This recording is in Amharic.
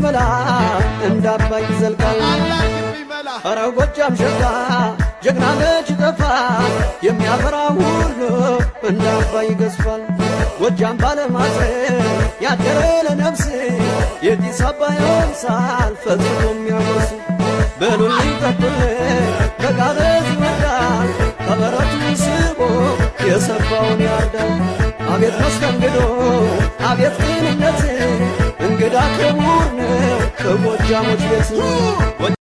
ቢመላ እንደ አባይ ይዘልቃል። ኧረ ጎጃም ሸጋ ጀግና መች ጠፋ የሚያፈራ ሁሉ እንደ አባይ ይገዝፋል። ጎጃም ባለማፀን ያደረ ለነፍስ የጢስ አባይ አምሳል ፈጽሞ የሚያጎርስ በሉልኝ ጠጡልኝ ከቃበዝ ይወዳል ከበረቱ ስቦ የሰባውን ያርዳል። አቤት መስተንግዶ አቤት ቅንነት እንግዳ ክቡር ነው ከጎጃሞች ቤት